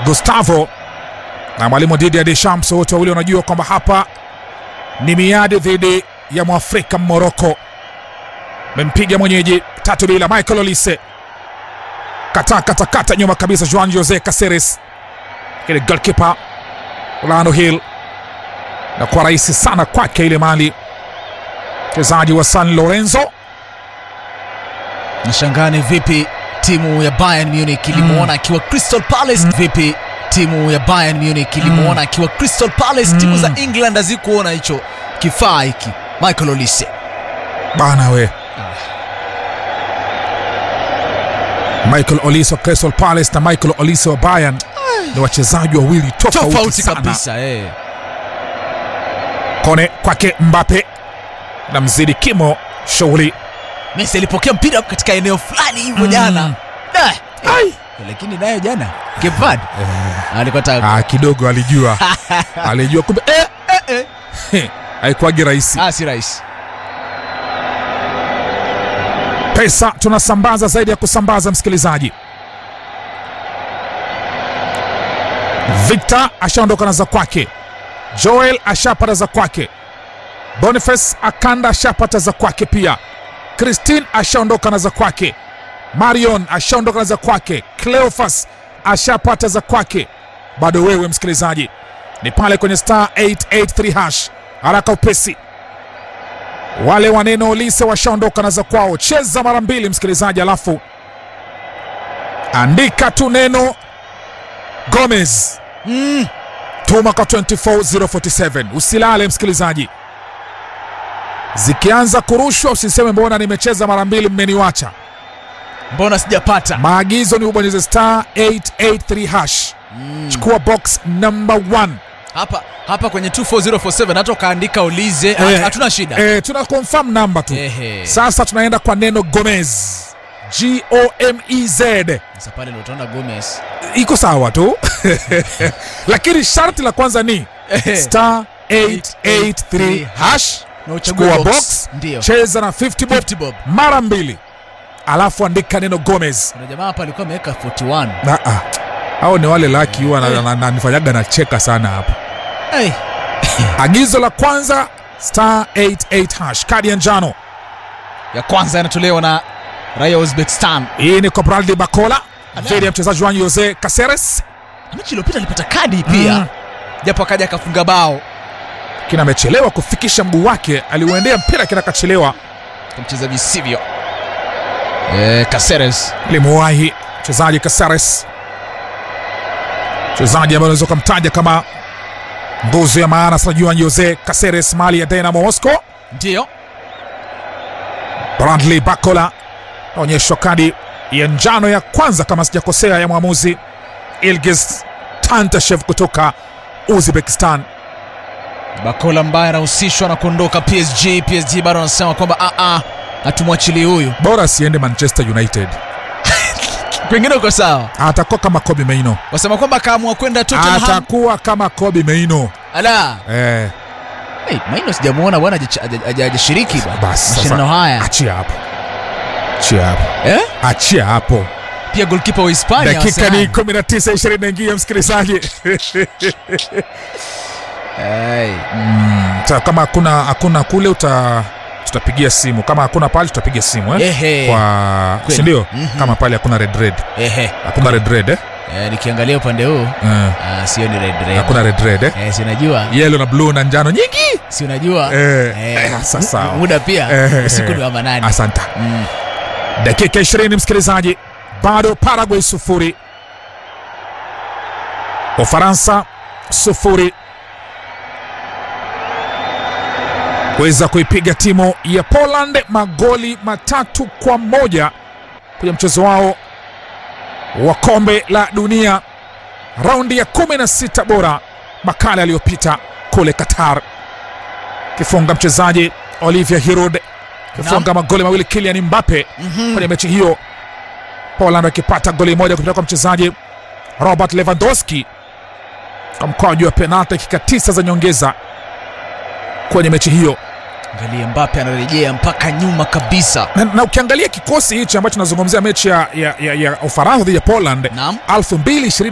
Gustavo na mwalimu Didier Deschamps, wote wawili wanajua kwamba hapa ni miadi dhidi ya mwafrika Moroko. Mempiga mwenyeji tatu bila. Michael Olise kata kata kata nyuma kabisa, Juan Jose Caceres, ile goalkeeper Orlando Hill, na kwa rahisi sana kwake ile mali mchezaji wa San Lorenzo Nishangane vipi timu ya Bayern Munich ilimwona akiwa Crystal Palace. Vipi timu ya Bayern Munich ilimwona akiwa Crystal Palace. Timu za England hazikuona hicho kifaa hiki. Michael Olise bana we Michael Olise wa Crystal Palace na Michael Olise wa Bayern ni wachezaji wawili tofauti tofauti sana. kabisa eh. Kone kwake Mbappe na mzidi kimo shughuli Messi alipokea mpira katika eneo fulani hivyo jana Da, eh, lakini nayo jana Cape Verde alikuwa ta ah, kidogo alijua alijua kumbe eh, eh, eh, haikuwagi rahisi. ah, si rahisi. Pesa tunasambaza zaidi ya kusambaza, msikilizaji. Victor ashaondoka na za kwake, Joel ashapata za kwake, Boniface Akanda ashapata za kwake pia, Christine ashaondoka na za kwake, Marion ashaondoka na za kwake, Cleophas ashapata za kwake. Bado wewe msikilizaji, ni pale kwenye star 883 hash, haraka upesi wale waneno Olise washaondoka na za kwao. Cheza mara mbili msikilizaji, alafu andika tu neno Gomez Mm. tuma kwa 24047 usilale msikilizaji, zikianza kurushwa usiseme mbona nimecheza mara mbili mmeniwacha. Mbona sijapata? Maagizo ni ubonyeze star 883 hash, chukua box number 1. Hapa hapa kwenye 24047 hata ukaandika Olize Eh, hatuna shida. Eh, tuna confirm number tu. Ehe. Sasa tunaenda kwa neno Gomez, G O M E Z. Sasa pale ndio utaona Gomez. iko sawa tu lakini sharti la kwanza ni star 883 hash Na uchague chukua box. box Ndio. cheza na 50 bob 50 bob. mara mbili alafu andika neno Gomez Kuna jamaa hapa alikuwa ameweka 41. na ah, hao ni wale laki huwa na- na- na- nifanyaga na cheka sana hapa Hey. agizo la kwanza star 88 hash kadi ya njano Ya kwanza yanatolewa na raia wa Uzbekistan. hii ni kwa Bradley Bakola dhidi ya mchezaji Juan Jose Caceres Mechi iliyopita alipata kadi pia. Mm. Japo akaja akafunga bao. kina amechelewa kufikisha mguu wake aliuendea mpira kina kachelewa Kumcheza visivyo. Eh, Caceres. limuwahi mchezaji Caceres, mchezaji ambaye unaweza ukamtaja kama nguzo ya maana sana Juan Jose Caceres, mali ya Dynamo Moscow. Ndio. Bradley Bakola naonyeshwa kadi ya njano ya kwanza kama sijakosea, ya mwamuzi Ilgiz Tantashev kutoka Uzbekistan. Bakola ambaye anahusishwa na kuondoka PSG. PSG bado anasema kwamba a a hatumwachili huyu. Bora asiende Manchester United, Pengine uko sawa. atakuwa kama Kobe Maino, Wasema kwamba akaamua kwenda Tottenham. atakuwa kama Kobe Maino Ala. eh. Hey, Maino sijamuona bwana haja- haja- haja- hajashiriki bwana. Basi mashindano sasa, haya. achia hapo, achia hapo, Eh? achia hapo. Pia goalkeeper wa Hispania. dakika Arsenal. ni 19 20 naingia msikilizaji Hey. Sa, kama hakuna hakuna kule uta tutapigia simu kama hakuna pale tutapiga simu eh? Ehe. kwa Kweli. sindio Mhm. kama pale hakuna red red Ehe. hakuna red red eh? Eh, nikiangalia upande huu Eh, ah, sio ni red red. hakuna red red eh? Eh, si unajua? yellow na blue na njano nyingi Si unajua? eh, Eh, eh, sasa mu- muda pia Eh, usiku eh. ni wa manane. asanta Mm. dakika 20 msikilizaji bado Paraguay sufuri Ufaransa sufuri weza kuipiga timu ya Poland magoli matatu kwa moja kwenye mchezo wao wa kombe la dunia raundi ya 16 bora makala yaliyopita kule Qatar. Kifunga mchezaji Olivier Giroud, kifunga magoli mawili Kylian Mbappe Mhm. kwenye mechi hiyo, Poland wakipata goli moja kutoka kwa mchezaji Robert Lewandowski kwa mkwaju wa penalti, dakika tisa za nyongeza kwenye mechi hiyo. Angalia Mbappe anarejea mpaka nyuma kabisa. Na, na ukiangalia kikosi hichi ambacho tunazungumzia mechi ya, ya, ya, ya Ufaransa dhidi ya Poland Naam. 2020